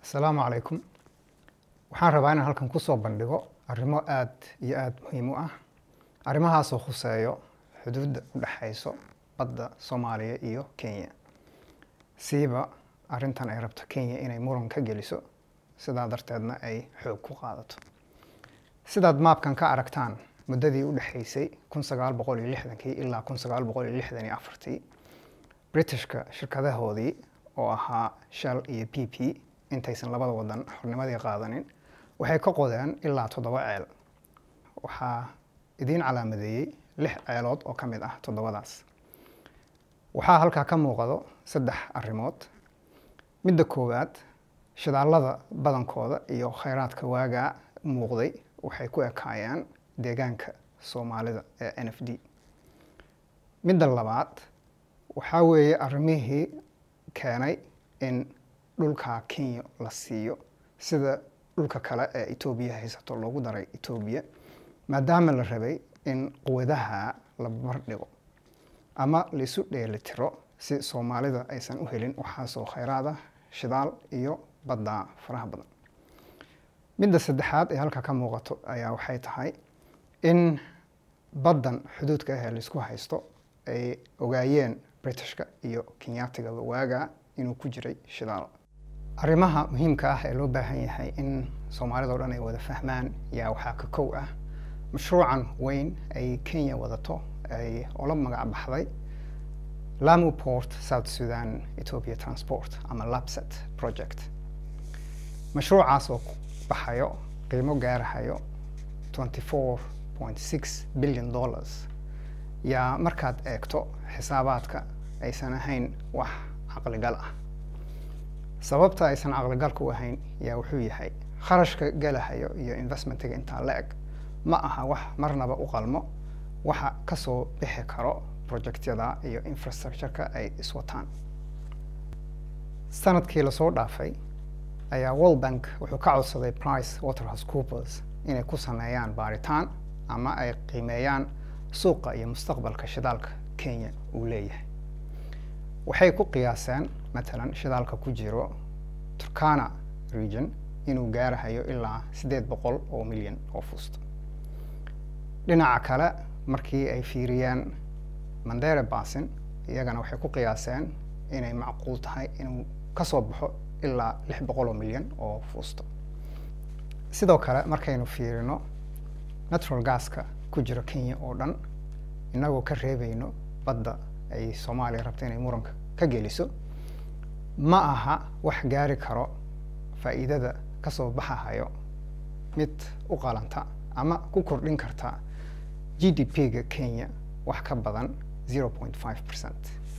asalaamu calaykum waxaan rabaa inaan halkan kusoo bandhigo arrimo aada iyo aada muhiim u ah arrimahaasoo khuseeyo xuduudda u dhexayso badda soomaaliya iyo kenya siiba arrintan ay rabto kenya inay muran ka geliso sidaa darteedna ay xoog ku qaadato sidaad maabkan ka aragtaan muddadii u dhexaysay kun sagaal boqol iyo lixdankii ilaa kun sagaal boqol iyo lixdan iyo afartii britishka shirkadahoodii oo ahaa shell iyo p p intaysan labada wadan xornimadii qaadanin waxay ka qodeen ilaa toddoba ceel waxaa idiin calaamadeeyey lix ceelood oo ka mid ah toddobadaas waxaa halkaa ka muuqdo saddex arrimood midda koowaad shidaalada badankooda iyo khayraadka waagaa muuqday waxay ku ekaayeen deegaanka soomaalida ee n f d midda labaad waxaa weeye arrimihii keenay in dhulka kenya la siiyo sida dhulka kale ee etoobiya haysato loogu daray etoobiya maadaama la rabay in quwadaha la barbardhigo ama laisu dheelitiro si soomaalida aysan u helin waxaasoo khayraad ah shidaal iyo badda faraha badan midda saddexaad ee halka ka muuqato ayaa waxay tahay in baddan xuduudka ahee laisku haysto ay ogaayeen britishka iyo kenyatigaba waagaa inuu ku jiray shidaal arrimaha muhiimka ah ee loo baahan yahay in soomaalida o dhan ay wada fahmaan yaa waxaa ka kow ah mashruucan weyn ay kenya wadato ay ola magac baxday lamu port south sudan ethiopia transport ama lapset project mashruucaas oo baxayo qiimo gaarahayo twenty four point six billion dollars yaa markaad eegto xisaabaadka aysan ahayn wax caqligal ah sababta aysan caqligalka u ahayn yaa wuxuu yahay kharashka galahayo iyo investmentiga intaa la eg ma aha wax marnaba u qalmo waxa kasoo bixi karo projectyada iyo infrastructureka ay iswataan sanadkii lasoo dhaafay ayaa world bank wuxuu ka codsaday price waterhouse coopers inay ku sameeyaan baaritaan ama ay qiimeeyaan suuqa iyo mustaqbalka shidaalka kenya uu leeyahay waxay ku qiyaaseen matalan shidaalka ku jiro turkana region inuu gaarahayo ilaa siddeed boqol oo milyan oo fuusto dhinaca kale markii ay fiiriyeen mandere basin iyagana waxay ku qiyaaseen inay macquul tahay inuu kasoo baxo ilaa lix boqol oo milyan oo fuusto sidoo kale markaynu fiirino natural gaska ku jiro kenya oo dhan inagoo ka reebayno badda ay soomaaliya rabto inay muranka ka geliso ma aha wax gaari karo faa'iidada kasoo baxahayo mid u qalanta ama ku kordhin karta g d p-ga kenya wax ka badan zero point five percent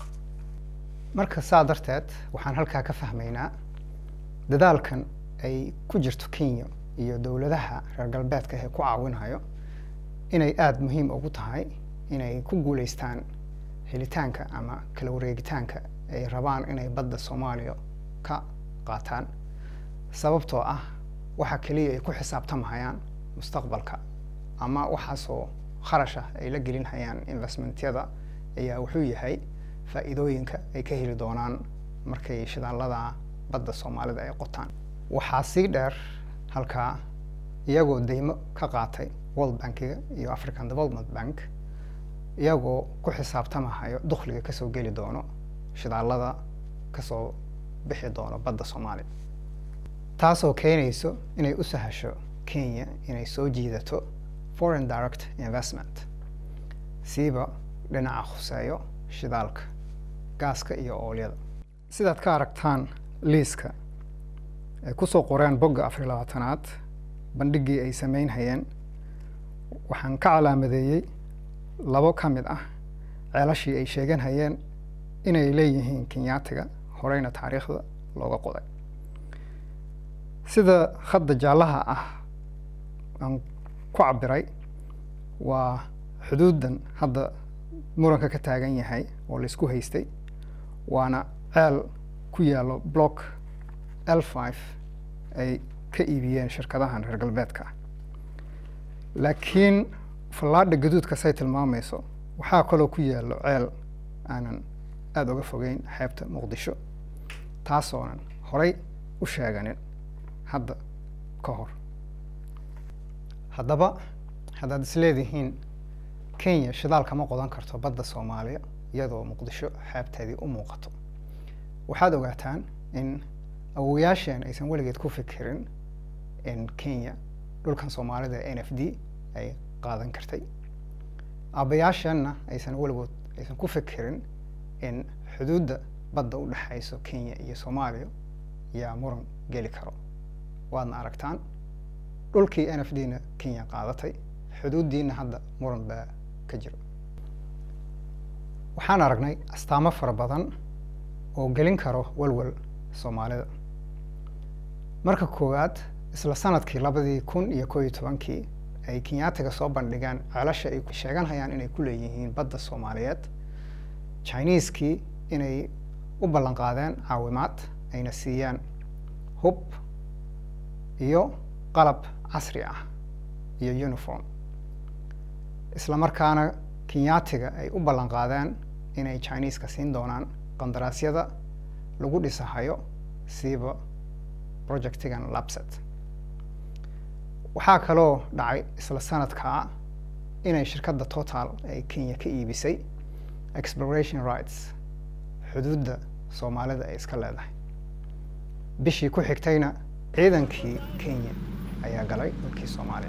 marka saa darteed waxaan halkaa ka fahmaynaa dadaalkan ay ku jirto kenya iyo dowladaha reer galbeedka ee ku caawinayo inay aada muhiim ugu tahay inay ku guuleystaan helitaanka ama kala wareegitaanka ay rabaan inay badda soomaaliya ka qaataan sababtoo ah waxa keliya ay ku xisaabtamahayaan mustaqbalka ama waxaasoo kharash ah ay la gelinhayaan investmentyada ayaa wuxuu yahay faa'iidooyinka ay ka heli doonaan markay shidaalada badda soomaalida ay qotaan waxaa sii dheer halkaa iyagoo deymo ka qaatay world bankiga iyo african development bank iyagoo ku xisaabtamahayo dukhliga kasoo geli doono shidaalada kasoo bixi doono badda soomaaliya taasoo keenayso inay u sahasho kenya inay soo jiidato foreign direct investment siiba dhinaca khuseeyo shidaalka gaaska iyo oolyada sidaad ka aragtaan liiska ay kusoo qoreen bogga afariy labaatanaad bandhiggii ay sameynhayeen waxaan ka calaamadeeyey labo ka mid ah ceelashii ay sheegan hayeen inay leeyihiin kenyaatiga horeyna taariikhda looga qoday sida khadda jaallaha ah aan ku cabiray waa xuduuddan hadda muranka ka taagan yahay oo laisku haystay waana ceel ku yaallo block l five ay ka iibiyeen shirkadahan reer galbeedka laakiin fallaadha gaduudka say tilmaamayso waxaa kaloo ku yaallo ceel aanan aada uga fogeyn xeebta muqdisho taasoonan horay u sheeganin hadda ka hor haddaba haddaad isleedihiin kenya shidaal kama qodan karto badda soomaaliya iyadoo muqdisho xeebteedii u muuqato waxaad ogaataan in awowayaasheen aysan weligeed ku fikirin in kenya dhulkan soomaalida n f d ay qaadan kartay aabbayaasheenna aysan weligood aysan ku fikirin in xuduudda badda u dhexayso kenya iyo soomaaliya yaa muran geli karo waadna aragtaan dhulkii n f d na kenya qaadatay xuduuddiina hadda muran baa ka jira waxaan aragnay astaamo fara badan oo gelin karo walwal soomaalida marka koowaad isla sanadkii labadii kun iyo koo iyo tobankii ay kenyaatiga soo bandhigaan ceelasha ay sheeganhayaan inay ku leeyihiin badda soomaaliyeed chineeskii inay u ballan qaadeen caawimaad ayna siiyaan hub iyo qalab casri ah iyo uniform isla markaana kenyaatiga ay u ballan qaadeen inay chineeska siin doonaan qandaraasyada lagu dhisahayo siiba projectigan labset waxaa kaloo dhacay isla sanadkaa inay shirkadda total ay kenya ka iibisay exploration rights xuduudda soomaalida ay iska leedahay bishii ku xigtayna ciidankii kenya ayaa galay dalkii soomaaliya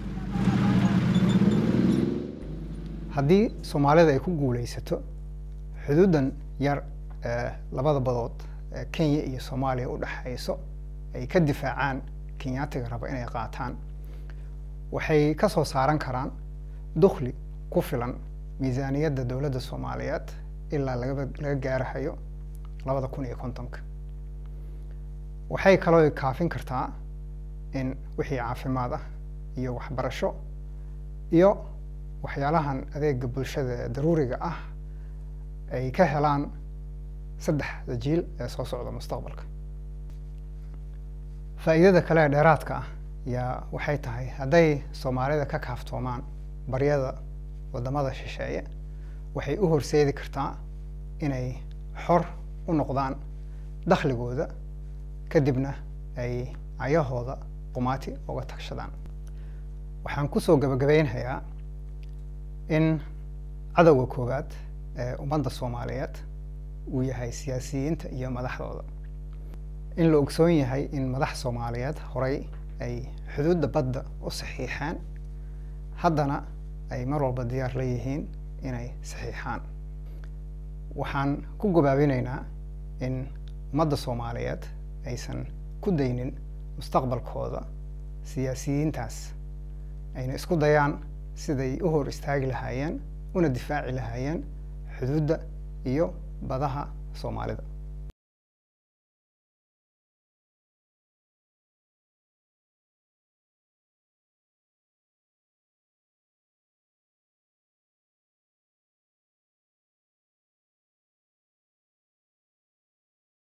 haddii soomaalida ay ku guuleysato xuduuddan yar ee labada badood ee kenya iyo soomaaliya u dhexayso ay ka difaacaan kenyaatiga raba inay qaataan waxay ka soo saaran karaan dukhli ku filan miisaaniyadda dowladda soomaaliyeed ilaa lagaba laga gaarahayo labada kun iyo kontonka waxay kaloo kaafin kartaa in wixii caafimaad ah iyo waxbarasho iyo waxyaalahan adeega bulshada ee daruuriga ah ay ka helaan saddexda jiil ee soo socda mustaqbalka faa'iidada kale ee dheeraadka ah yaa waxay tahay hadday soomaalida ka kaaftoomaan baryada waddamada shisheeye waxay u horseedi kartaa inay xor u noqdaan dakhligooda kadibna ay cayahooda qumaati uga tagshadaan waxaan kusoo gabagabeynhayaa in cadowga koowaad ee ummadda soomaaliyeed uu yahay siyaasiyiinta iyo madaxdooda in la ogsoon yahay in madax soomaaliyeed horey ay xuduudda badda u saxiixeen haddana ay mar walba diyaar la yihiin inay saxiixaan waxaan ku gabaabinaynaa in ummadda soomaaliyeed aysan ku daynin mustaqbalkooda siyaasiyiintaas ayna isku dayaan siday u hor istaagi lahaayeen una difaaci lahaayeen xuduudda iyo badaha soomaalida